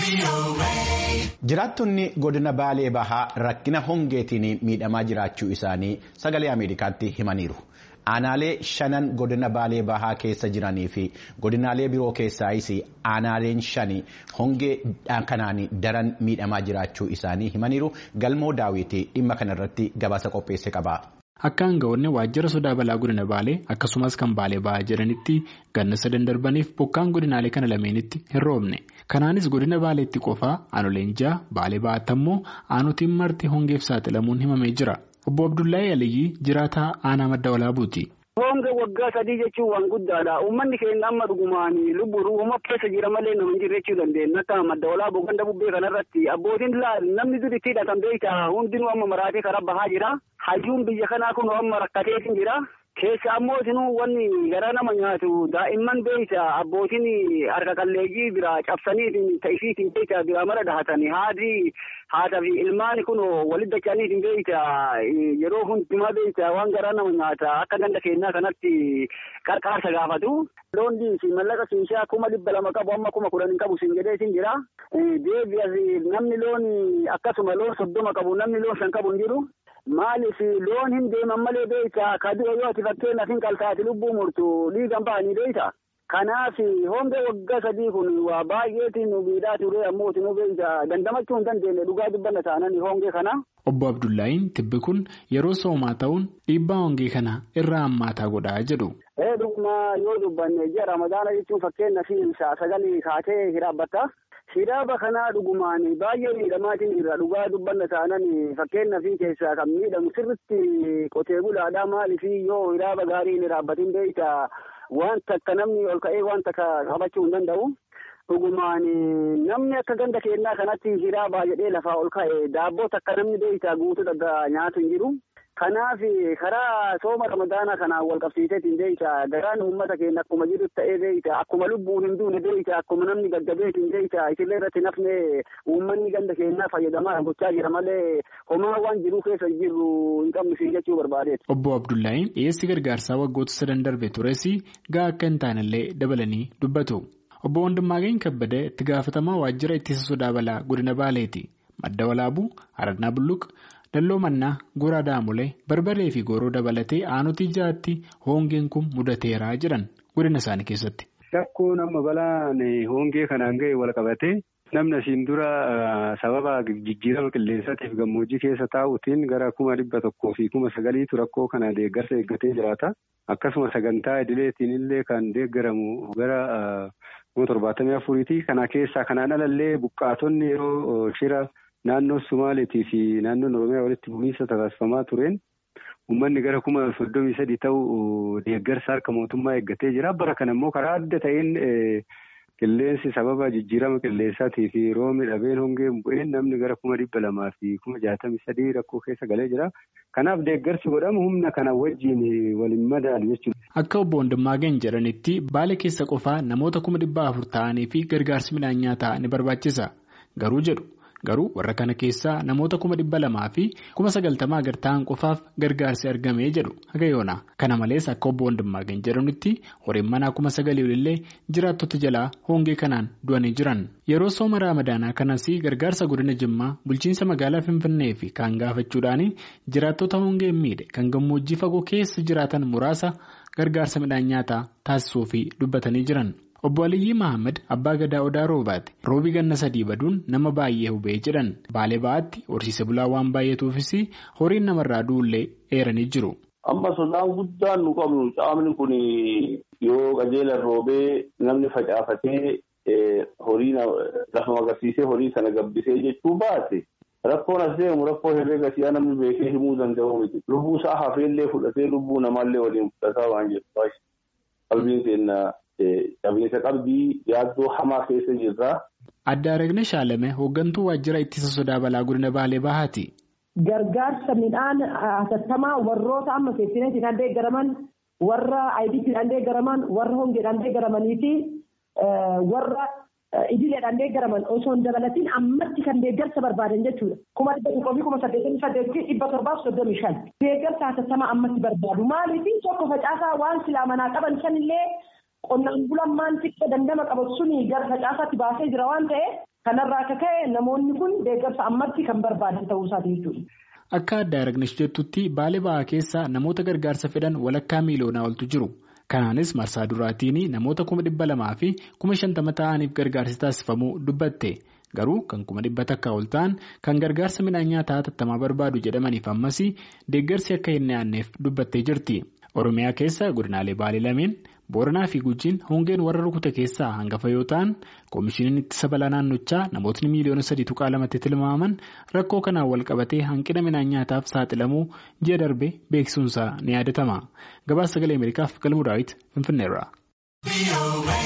Jiraattonni godina Baalee Bahaa rakkina hongeetiin miidhamaa jiraachuu isaanii sagalee Ameerikaatti himaniiru. Aanaalee shanan godina Baalee Bahaa keessa jiranii fi godinaalee biroo keessaayis aanaaleen shani hongee kanaan daran miidhamaa jiraachuu isaanii himaniiru. Galmoo daawwitii dhimma kanarratti gabaasa qopheesse qaba. Akka aangawoonni waajjira sodaa balaa godina Baalee akkasumas kan Baalee Bahaa jedhanitti ganna sadan darbaniif bokkaan godinaalee kana lameenitti hin roobne. Kanaanis godina Baaleetti qofaa aanoleen ja'a Baalee Bahaatti ammoo aanotiin marti hongeef saaxilamuun himamee jira. Obbo Abdullahi Aliyyi jiraataa aanaa madda walaabuuti. Honga waggaa sadii jechuun waan guddaadha. Uummanni keenya amma dhugumaan lubbuu uumama keessa jira malee nama hin jirre jechuu dandeenya. Akka madda walaabuu ganda bubbee kanarratti abbootiin namni dur itti hidhatan beektaa hundinuu amma maraatee karaa bahaa jira. Hayyuun biyya kanaa kun amma rakkateetiin jira. Keessa ammoo isinuu wanni garaa nama nyaatu daa'imman beektaa abbootiin harka qalleeyyii biraa cabsaniitiin ta'isiitiin beektaa biraa mara dhahatanii haadhi haadha fi ilmaan kun walitti dacha'aniitiin beektaa yeroo hundumaa beektaa waan garaa nama nyaata akka ganda keenyaa kanatti qarqaarsa gaafatu. Loon fi mallaqa siishaa kuma dhibba lama qabu amma kuma kudhan qabu siin jedhee siin jira. Deebi'as namni loon akkasuma loon soddoma qabu namni loon shan qabu hin jiru. Maaliif loon hin deeman malee beektaa kadura yoo ati fakkeenyaaf hin qaltaati lubbuu murtu dhiigan bahanii beektaa. Kanaaf hongee waggaa sadii kun waa baay'eetiin nu miidhaa ture ammoo nu beektaa dandamachuu hin dandeenye dhugaa dubbanna taanani hongee kana. Obbo Abdullaahiin tibbi kun yeroo soomaa ta'uun dhiibbaa hongee kana irraa hammaataa godhaa jedhu. Ee dhuguma yoo dubbanne ji'a ramadaana jechuun fakkeenyaaf sagalee kaatee hiraabbatta. Hiraaba kanaa dhugumaan baay'ee miidhamaatiin jira dhugaa dubbanna taanan fakkeenyaaf keessaa kan miidhamu sirritti qotee bulaadhaa maaliif yoo hiraaba gaarii hin hiraabbatin beektaa wanta akka namni ol ka'ee wanta qabachuu hin danda'u. Dhugumaan namni akka ganda keenyaa kanatti hiraabaa jedhee lafaa ol ka'e daabboo akka namni beektaa guutuu dhagaa nyaatu hin jiru. Kanaaf karaa sooma ramadaanaa kanaan wal qabsiiseetiin beektaa garaan uummata keenya akkuma jiru ta'ee beektaa akkuma lubbuun hin duune beektaa akkuma namni gaggabeetiin beektaa isillee irratti nafne uummanni ganda keenyaa fayyadamaa gochaa jira malee homaa waan jiruu keessa jirru hin qabnu siin jechuu barbaadeetu. Obbo Abdullaahiin dhiyeessi gargaarsaa waggoota sadan darbe tures gaa akka hin taanellee dabalanii dubbatu. Obbo Wandimmaageen Kabbadee itti gaafatamaa waajjira ittisa sodaa balaa godina Baaleeti. Madda Walaabuu, Aradnaa Bulluq, Dalloo Mannaa, Goraa Daamulee, Barbaree fi Gooroo dabalatee aanotii ja'aatti hongeen kun mudateeraa jedhan godina isaanii keessatti. Rakkoon amma balaan hongee kanaan ga'e wal qabatee namni asiin dura sababa jijjiirama qilleensaatiif gammoojjii keessa taa'uutiin gara kuma dhibba tokkoo fi kuma sagaliitu rakkoo kana deeggarsa eeggatee jiraata. Akkasuma sagantaa idileetiin illee kan deeggaramu gara kuma torbaatamii afuriiti. Kana keessaa kanaan alallee buqqaatonni yeroo shira naannoo Sumaaleetii fi naannoon Oromiyaa walitti bu'iinsa taasifamaa tureen uummanni gara kuma soddomii sadii ta'u deeggarsa harka mootummaa eeggatee jira. Bara kana immoo karaa adda ta'een qilleensi sababa jijjiirama qilleensaatii fi roobni dhabeen hongeen bu'een namni gara kuma dhibba lamaa fi kuma jaatamii sadii rakkoo keessa galee jira. Kanaaf deeggarsi godhamu humna kana wajjin waliin madaalu jechuudha. Akka obbo Wandimmaageen jedhanitti baala keessa qofaa namoota kuma dhibba afur ta'anii fi gargaarsi midhaan nyaataa ni barbaachisa. Garuu jedhu. Garuu warra kana keessaa namoota kuma dhibba lamaa fi kuma sagaltamaa gad ta'an qofaaf gargaarsi argamee jedhu haga yoona. Kana malees akka obbo Wandimmaageen jedhanitti horiin manaa kuma sagalii olillee jiraattota jalaa hongee kanaan du'anii jiran. Yeroo sooma raamadaanaa kanas gargaarsa godina Jimmaa bulchiinsa magaalaa Finfinnee fi kaan gaafachuudhaan jiraattota hongeen miidhe kan gammoojjii fagoo keessa jiraatan muraasa gargaarsa midhaan nyaataa taasisuu fi dubbatanii jiran. Obbo Aliyyi Mahammad abbaa gadaa odaa roobaati. Roobi ganna sadii baduun nama baay'ee hubee jedhan baalee ba'aatti horsiise bulaa waan baay'atuufis horiin namarraa du'ullee eeranii jiru. Amma sodaan guddaan nu qabnu caamni kun yoo qajeelan roobee namni facaafatee horii lafa magarsiisee horii sana gabbisee jechuu baate rakkoon as deemu rakkoo herreega siyaa namni beekee himuu danda'u miti. Lubbuu isaa hafeellee fudhatee lubbuu namaallee waliin fudhataa waan jedhu qalbiin keenya. Qabiinsa qalbii yaaddoo hamaa keessa jirra. Adda Aragne Shaalame hooggantuu waajjira ittisa sodaa balaa godina Baalee Bahaati. Gargaarsa midhaan hatattamaa warroota amma seeftineetiin deeggaraman warra ayidiitiin deeggaraman warra hongeedhaan deeggaramanii fi warra idileedhaan deeggaraman osoo hin dabalatiin ammatti kan deeggarsa barbaadan jechuudha. Kuma dhibba tokkoo fi kuma saddeetamii saddeetii dhibba torbaaf soddomii shan. Deeggarsa hatattamaa ammatti barbaadu. Maaliif tokko facaasaa waan silaa manaa qaban sanillee. Qonnaan bulaan maan xiqqoo dandama qabatu suni gara facaasaatti baasee jira waan ta'eef Kanarraa akka ka'e namoonni kun deeggarsa ammatti kan barbaadan ta'uu isaati jechuudha. Akka adda Aragnesh jettutti baalee bahaa keessa namoota gargaarsa fedhan walakkaa miiloonaa oltu jiru. Kanaanis marsaa duraatiin namoota kuma dhibba lamaa fi kuma shantama ta'aniif gargaarsi taasifamuu dubbatte. Garuu kan kuma dhibba takkaa ol ta'an kan gargaarsa midhaan nyaataa hatattamaa barbaadu jedhamaniif ammas deeggarsi akka hin dhiyaanneef dubbattee jirti. Oromiyaa keessa godinaalee baalee lameen Booranaa fi Gujiin hongeen warra rukute keessaa hangafa yoo ta'an koomishiniin ittisa balaa naannochaa namootni miiliyoona sadii tuqaa lamatti tilmaaman rakkoo kanaan wal qabatee hanqina midhaan nyaataaf saaxilamuu ji'a darbe beeksisuunsaa ni yaadatama. Gabaasa sagalee Ameerikaaf galmuu daawwiti Finfinneerra.